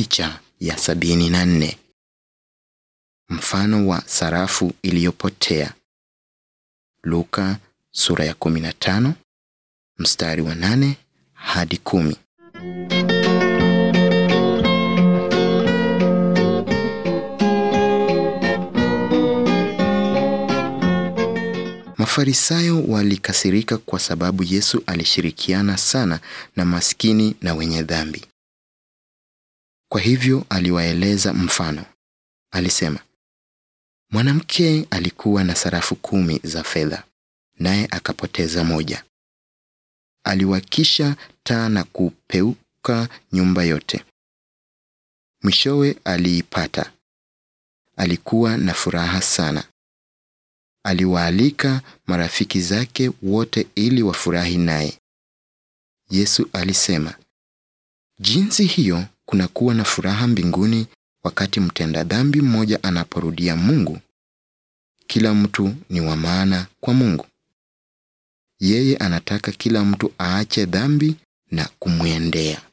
Picha ya sabini na nne. Mfano wa sarafu iliyopotea. Luka sura ya 15 mstari wa nane hadi kumi. Mafarisayo walikasirika kwa sababu Yesu alishirikiana sana na maskini na wenye dhambi. Kwa hivyo aliwaeleza mfano. Alisema, mwanamke alikuwa na sarafu kumi za fedha, naye akapoteza moja. Aliwakisha taa na kupeuka nyumba yote. Mwishowe aliipata. Alikuwa na furaha sana. Aliwaalika marafiki zake wote ili wafurahi naye. Yesu alisema, jinsi hiyo kunakuwa na furaha mbinguni wakati mtenda dhambi mmoja anaporudia Mungu. Kila mtu ni wa maana kwa Mungu. Yeye anataka kila mtu aache dhambi na kumwendea.